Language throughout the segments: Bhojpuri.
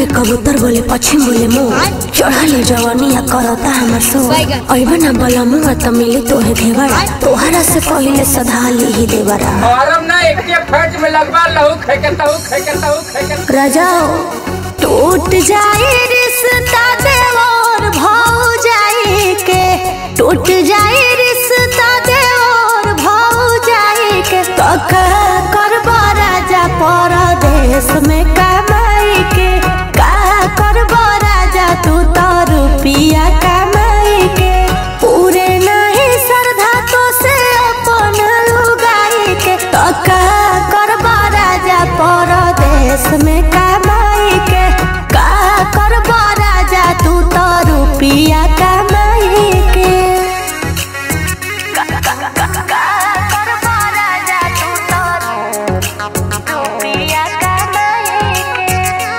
में कबूतर बोले पश्चिम बोले मुँह चढ़ल जवानिया करता हमर सो अइबा ना बला मुँह त मिली तोहे घेवड़ा तोहरा से पहिले सधा ली देवरा औरम ना एक के फैट में लगवा लहू खेके तहू खेके तहू खेके राजा टूट जाए रिश्ता देवर भाव जाए के टूट जाए रिश्ता देवर भाव जाए के तो का करबा राजा परदेश में कमाई के का करबा राजा तू तो रुपिया कमाई के पूरे नहीं श्रद्धा तो से अपन लुगाई के तो का करबा राजा परदेश में कमाई के का करबा राजा तू तो रुपिया कमाई के का का का का करबा राजा तू तो रुपिया कमाई के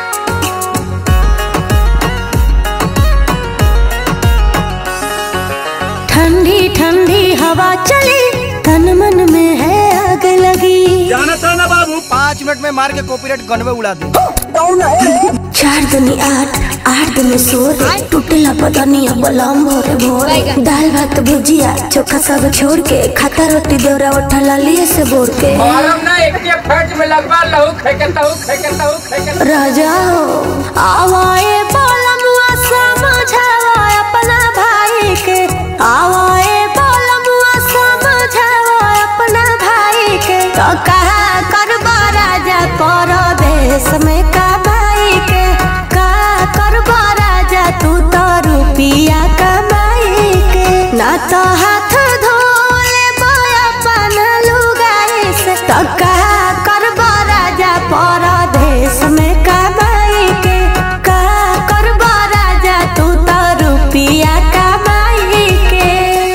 ठंडी ठंडी हवा चली तन मन में है आग लगी जाना था ना बाबू पाँच मिनट में मार के कॉपीराइट गन में उड़ा दे चार दुनी आठ आठ दुनी सोर टूटेला बदनिया बलम भोरे भोर दाल भात भुजिया चोखा सब छोड़ के खाता रोटी देवरा उठा लालिए से बोर के औरम ना एक के फैट में लगवा लहू खेके तहू खेके तहू खेके राजा हो आवाए बोलमुआ समझावा अपना भाई के आवाए बोलमुआ समझावा अपना भाई के तो कहा करबा राजा परदेश में कमाई के का करबा राजा तू तो रुपिया कमाई के ना तो हाथ धोले अपन लुगाई से तो कहा करबा राजा परदेश में कमाई के का करबा राजा तू तो रुपिया कमाई के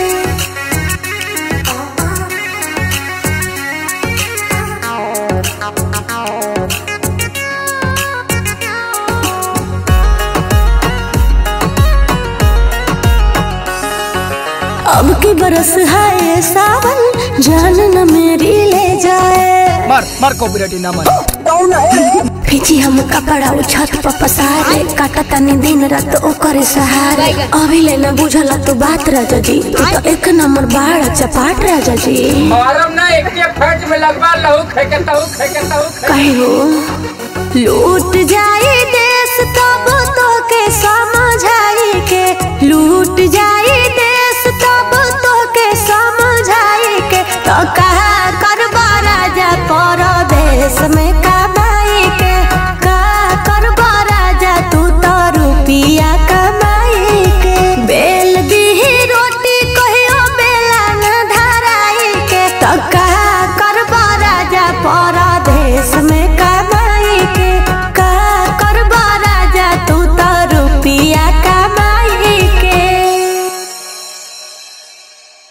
अब की बरस है सावन जान न मेरी ले जाए मार मार कॉपीराइट ना मार फिजी हम कपड़ा उ छत पर पसारे काटा तनी दिन रात ओकरे सहारे अभी ले न बुझल तू बात राजा जी तू तो एक नंबर बाढ़ चपाट राजा जी औरम ना एक के फैट में लगवा लहू खेके तहू खेके तहू खेके कहे हो लूट जाए देश तब तो के समझाई के लूट जाए